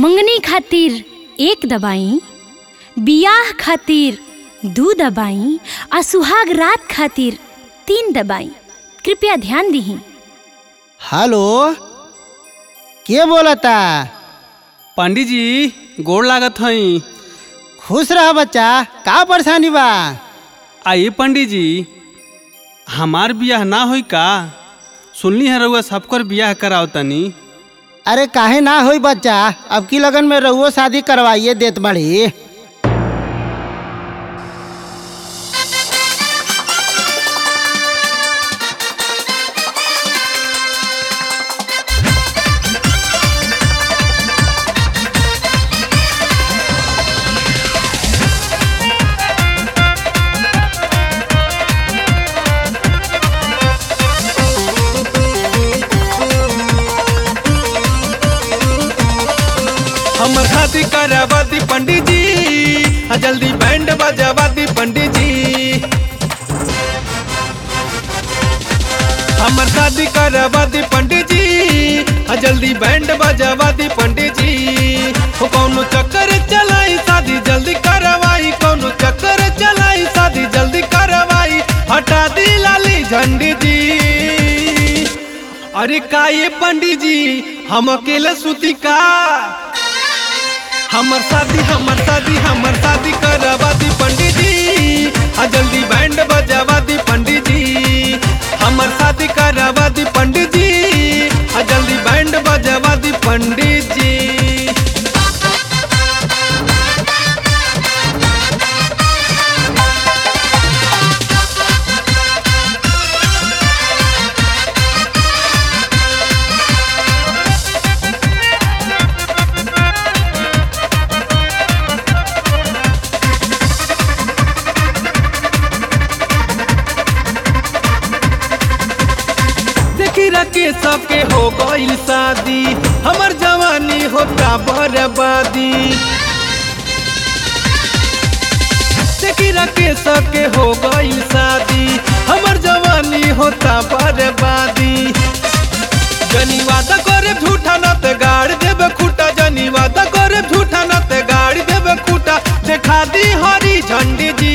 मंगनी खातिर एक दबाई बियाह खातिर दू दबाई आ सुहाग रात खातिर तीन दबाई कृपया ध्यान दीही हेलो के बोलता पंडित जी गोड़ लागत हई खुश रह बच्चा का परेशानी बा आइए पंडित जी हमार बियाह ना होई का सुनली है रउआ सबकर बियाह कराओ तनी अरे काहे ना होई बच्चा अब की लगन में रहुओ शादी करवाइए देत बड़ी हमर शादी करवा दी पंडित जी आ जल्दी बैंड बजावा दी पंडित जी हमर शादी करवा दी पंडित जी आ जल्दी बैंड बजावा दी पंडित जी हो कौनो चक्कर चलाई शादी जल्दी करवाई कौनो चक्कर चलाई शादी जल्दी करवाई हटा दी लाली झंडी जी अरे का ये पंडित जी हम अकेले सुती का हमर शादी हमर शादी हमर शादी करवा दी पंडित जी आ जल्दी बैंड बजावा दी पंडित जी हमर शादी करवा दी पंडित जी आ जल्दी बैंड बजावा दी पंडित जी देखी रखे सबके हो गईल शादी हमर जवानी होता बर्बादी देखी रखे सबके हो गईल शादी हमर जवानी होता बर्बादी जनी वादा करे झूठा न ते गाड़ देबे खूटा जनी वादा करे झूठा न ते गाड़ देबे खूटा देखा दी हरी झंडी जी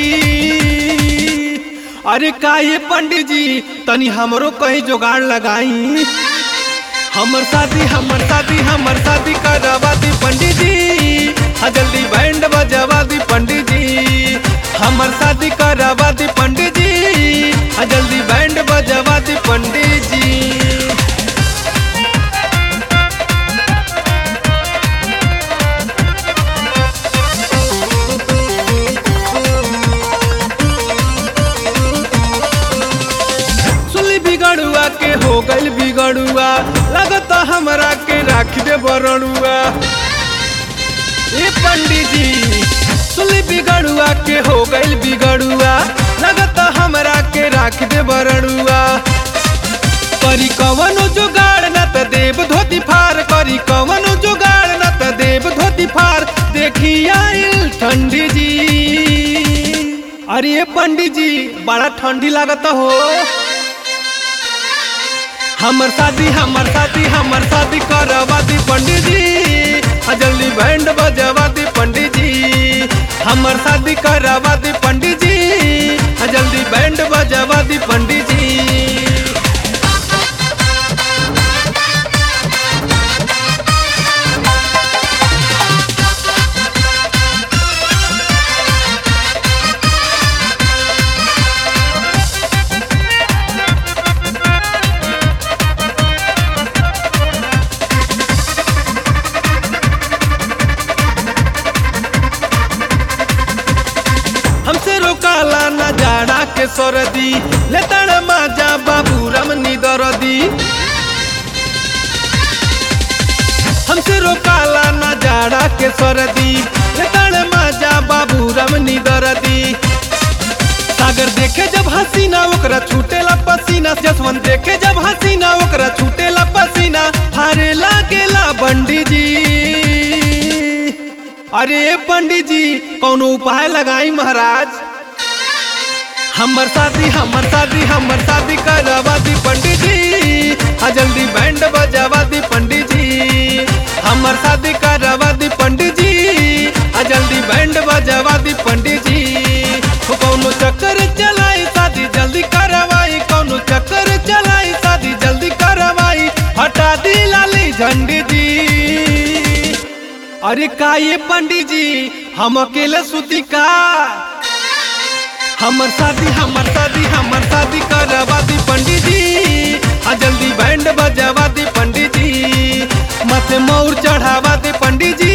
अरे का ये पंडित जी तनी हमरो कहीं जुगाड़ लगाई हमर शादी हमर शादी हमर शादी करवा दी पंडित जी आ जल्दी बैंड बजावा दी पंडित जी हमर शादी करवा दी पंडित जी आ जल्दी बैंड बजावा दी पंडित जी सुली बिगड़ुआ के हो गइल बिगड़ुआ लगता हमरा के राख दे बरड़ुआ ए पंडित जी सुली बिगड़ुआ के हो गइल बिगड़ुआ लगता हमरा के राख दे बरड़ुआ करी कवनो जुगाड़ न त देव धोती फार करी कवनो जुगाड़ न त देव धोती फार देखी आइल ठंडी जी अरे ये पंडित जी बड़ा ठंडी लागत हो हमर शादी हमर शादी हमर शादी करवा दी पंडित जी आ जल्दी बैंड बजवा दी पंडित जी हमर शादी करवा दी पंडित जी आ जल्दी बैंड बजवा दी पंडित जी हमसे रोकाला न जाड़ा के सरदी लेतड़ माजा बाबू रमनी दरदी हमसे रोकाला न जाड़ा के सरदी लेतड़ माजा बाबू रमनी दरदी सागर देखे जब हसीना ओकरा छूटेला पसीना जसवंत देखे जब हसीना ओकरा छूटेला पसीना हारे लागेला बंडी जी अरे पंडित जी कौनो उपाय लगाई महाराज हमर शादी हमर शादी हमर शादी करवा दी पंडित जी आ जल्दी बैंड बजावा दी पंडित जी हमर शादी करवा दी सटा दी लाली झंडी जी अरे का ये पंडित जी हम अकेले सुती का हमर शादी हमर शादी हमर शादी करवा दी पंडित जी आ जल्दी बैंड बजवा दी पंडित जी मथे मोर चढ़ावा दे पंडित जी